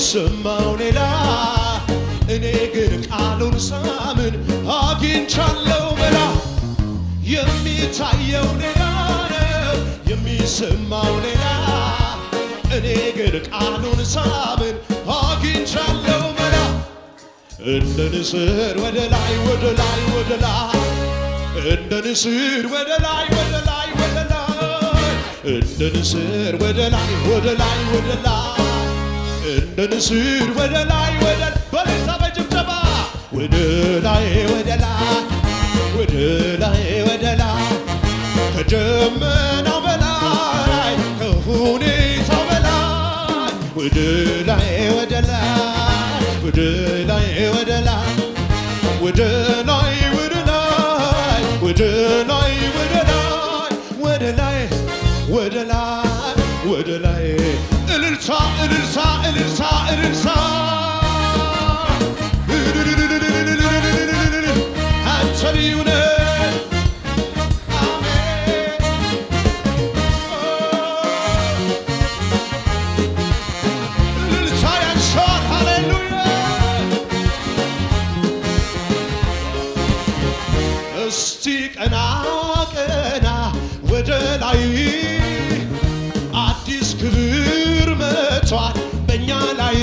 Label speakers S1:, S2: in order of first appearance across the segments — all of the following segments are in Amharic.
S1: የሚሰማው ሌላ እኔ ግን ቃሉን ሳምን አግኝቻለሁ መላ የሚታየው ሌላ ነው የሚሰማው ሌላ እኔ ግን ቃሉን ሳምን አግኝቻለሁ መላ እንደ ንስር ወደ ላይ ወደ ላይ ወደ ላይ እንደ ንስር ወደ ላይ ወደ ላይ ወደ ላይ እንደ ንስር ወደ ላይ ወደ ላይ ወደ ላይ እንደ ንስር ወደ ላይ ወደ በሌታ በጭብጨባ ወደ ላይ ወደ ላይ ወደ ላይ ወደ ላይ ከደመናው በላይ ከሁኔታው በላይ ወደ ላይ ወደ ላይ ወደ ላይ ወደ ላይ ወደ ላይ ወደ ላይ ወደ ላይ ወደ ላይ ወደ ላይ ወደ ላይ ወደ ላይ እልልታ እልልታ እልልታ እልልታ አንተ ልዩ ነህ አሜን እልልታ ያንሰዋል ሃሌሉያ እስቲ ቀና ቀና ወደ ላይ አዲስ ክብር መጥቷል በእኛ ላይ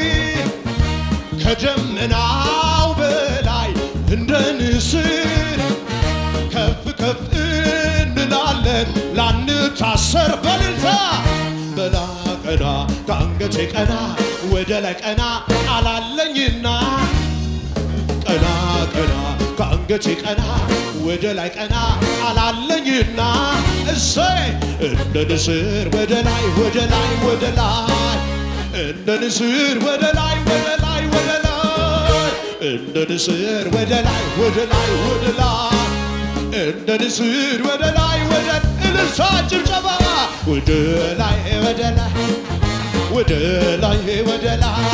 S1: ከደመናው በላይ እንደ ንስር ከፍ ከፍ እንላለን ላንታሰር በልልታ በላ ቀና ከአንገቴ ቀና ወደ ላይ ቀና አላለኝና ቀና ቀና ከአንገቴ ቀና ወደ ላይ ቀና አላለኝና እሰይ እንደ ንስር ወደ ላይ ወደ ላይ ወደ ላይ እንደ ንስር ወደ ላይ ወደ ላይ ወደ ላይ እንደ ንስር ወደ ላይ ወደ ላይ ወደ ላይ እንደ ንስር ወደ ላይ ወደ እልልታ ጭብጨባ ወደ ላይ ወደ ላይ ወደ ላይ ወደ ላይ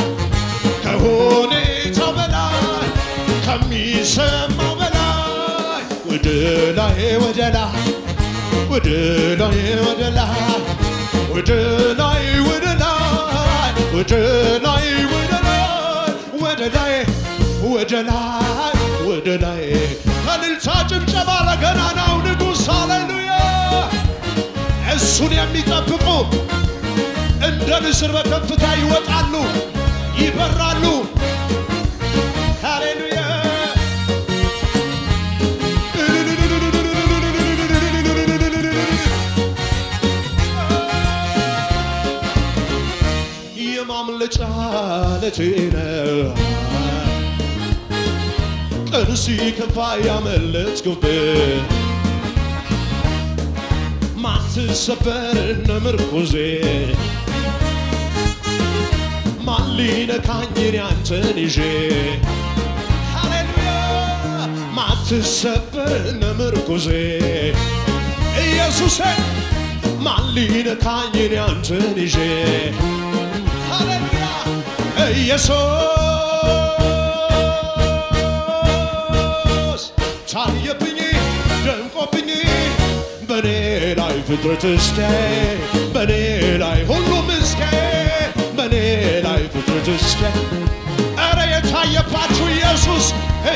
S1: ከሁኔታው በላይ ከሚሰማው በላይ ወደ ላይ ወደ ላይ ወደ ላይ ወደ ላይ ወደ ላይ ወደ ላይ ወደ ላይ ወደ ላይ ወደ ላይ ወደ ላይ ወደ ላይ ከልልታ ጭብጨባ ለገናናው ንጉሥ ሃሌሉያ እሱን የሚጠብቁ እንደ ንስር በከፍታ ይወጣሉ ይበራሉ ሃሌሉያ የማምለጫ ዓለቴ ነው ቀን ሲከፋ ያመለጥኩበት ማትሰበር እነ ምርኩዜ ማን ሊነካኝ እኔ አንተን ይዤ ሃሌሉያ ማትሰበር እነ ምርኩዜ ኢየሱሴ ማን ሊነካኝ እኔ አንተን ይዤ ሃሌሉያ ኢየሱስ ታየብኝ ደምቆብኝ በኔ ላይ ፍጥረት እስከ በኔ ላይ ሁሉም እስከ በኔ ላይ ፍጥረት እስከ ኧረ የታየባችሁ ኢየሱስ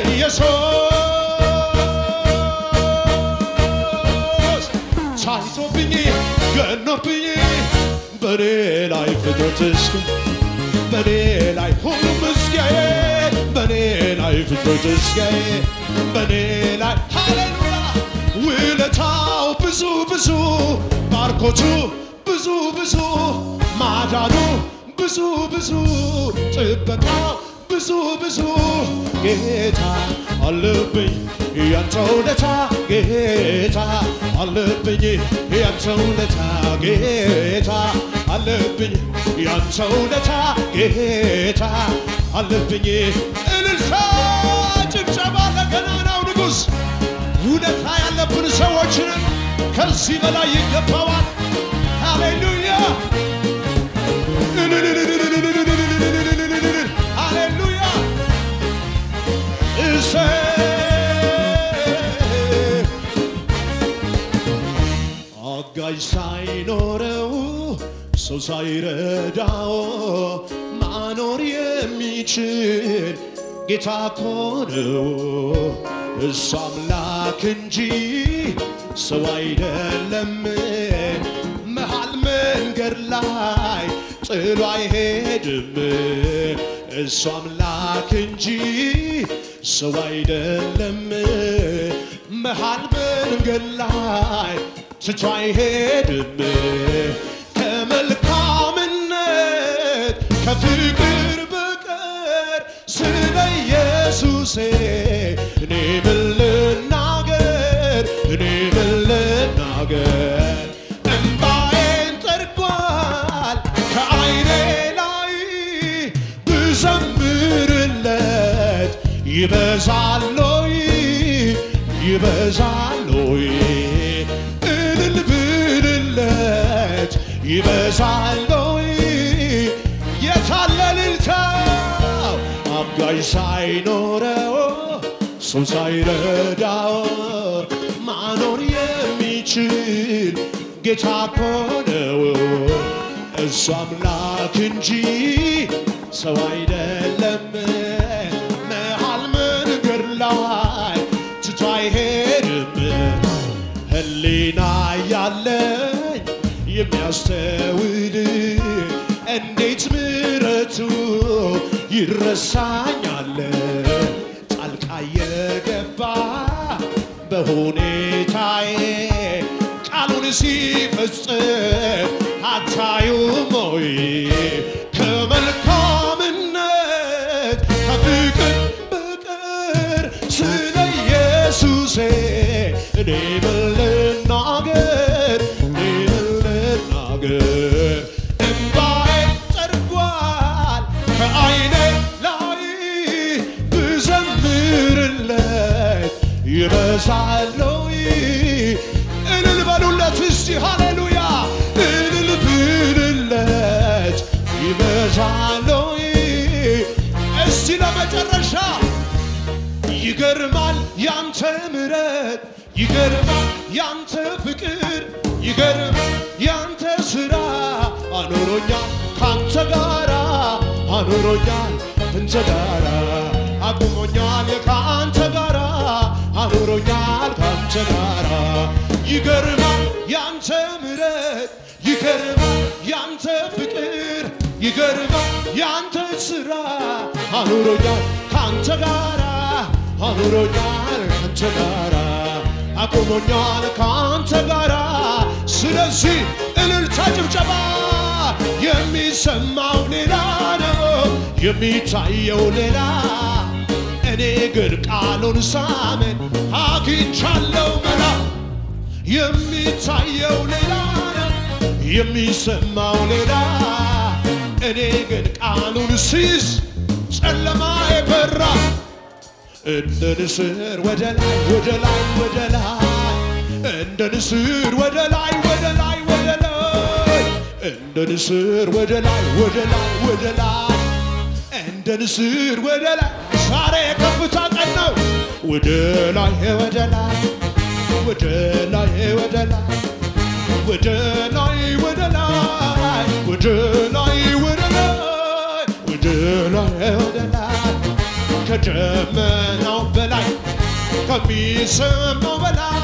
S1: ኢየሱስ ታይቶብኝ ገኖብኝ በኔ ላይ ፍጥረት እስከ በኔ ላይ ሁሉም እስከ በኔ ላይ ፍጥረት እስከ በኔ ላይ ሃሌሉያ ውለታው ብዙ ብዙ ባርኮቱ ብዙ ብዙ ማዳኑ ብዙ ብዙ ጥበቃው ብዙ ብዙ ጌታ አለብኝ ያንተ ውለታ ጌታ አለብኝ ያንተ ውለታ ጌታ አለብኝ ያንተ ውለታ ጌታ አለብኝ እልልታ ጭብጨባ ለገናናው ንጉሥ ውለታ ያለብን ሰዎችንን ከዚህ በላይ ይገባዋል። ሃሌሉያ ሃሌሉያ እሰይ አጋዥ ሳይኖረው ሰው ሳይረዳው ማኖር የሚችል ጌታ እኮ ነው። እሱ አምላክ እንጂ ሰው አይደለም። መሃል መንገድ ላይ ጥሎ አይሄድም። እሱ አምላክ እንጂ ሰው አይደለም። መሃል መንገድ ላይ ትቶ አይሄድም። ከመልካምነት ከፍቅር በቀር ስለ ኢየሱሴ እኔ ምን ልናገር? እኔ ምን ልናገር? እምባዬን ጠርጓል ከዓይኔ ላይ ብዘምርለት ይበዛሎይ ይበዛሎይ እልል ብልለት ይበዛሎይ የታለ እልልታው አጋዥ ሳይኖረው ሰው ሳይረዳው ማኖር የሚችል ጌታ እኮ ነው። እሱ አምላክ እንጂ ሰው አይደለም። መሃል መንገድ ላይ ትቶ አይሄድም። ሕሊና ያለኝ የሚያስተውል እንዴት ምሕረቱ ይረሳኛል ጣልቃ የገባ በሁኔታዬ ቃሉን ሲፈጽም አታዩም ወይ? ከመልካምነት ከፍቅር በቀር ስለ ኢየሱሴ እኔ ምን ልናገር? እኔ ምን ልናገር? እምባዬ ጠርጓል ከዓይኔ ላይ ብዘምርለት ይበዛሎይ እልል በሉለት እስቲ ሃሌሉያ እልል ብልለት ይበዛሎይ እስቲ ለመጨረሻ ይገርማል ያንተ ምረት ይገርማል ያንተ ፍቅር ይገርማል ያንተ ስራ አኖሮኛል ካንተ ጋራ አኖሮኛል እንተ ጋራ አቁሞኛል ካንተ ጋራ አኖሮኛል ካንተ ጋራ ይገርማል ያንተ ምረት ይገርማል ያንተ ፍቅር ይገርማል ያንተ ስራ አኑሮኛል ካንተ ጋራ አኑሮኛል ካንተ ጋራ አቁሞኛል ካንተ ጋራ ስለዚህ እልልታ ጭብጨባ የሚሰማው ሌላ ነው የሚታየው ሌላ እኔ ግን ቃሉን ሳምን አግኝቻለሁ መላ የሚታየው ሌላ ነው የሚሰማው ሌላ እኔ ግን ቃሉን ሲይዝ ጨለማ የበራ እንደ ንስር ወደ ላይ ወደ ላይ ወደ ላይ እንደ ንስር ወደ ላይ ወደ ላይ ወደ ላይ እንደ ንስር ወደ ላይ ወደ ላይ ወደ ላይ እንደ ንስር ወደ ላይ ዛሬ የከፍታ ቀን ነው። ወደ ላይ ወደ ላይ ወደ ላይ ወደ ላይ ወደ ላይ ወደ ላይ ወደ ላይ ወደ ላይ ወደ ላይ ወደ ላይ ከደመናው በላይ ከሚሰማው በላይ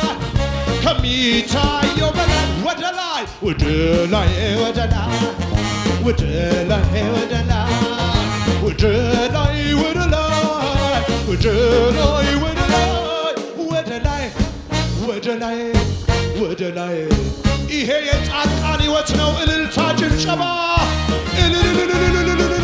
S1: ከሚታየው በላይ ወደ ላይ ወደ ላይ ወደ ላይ ወደ ላይ ወደ ላይ ወደ ላይ ወደ ላይ ወደ ላይ ወደ ላይ ወደ ላይ ወደ ላይ ወደ ላይ ይሄ የጻድቃን ሕይወት ነው። እልልታ ጭብጨባ እልልልልልልልል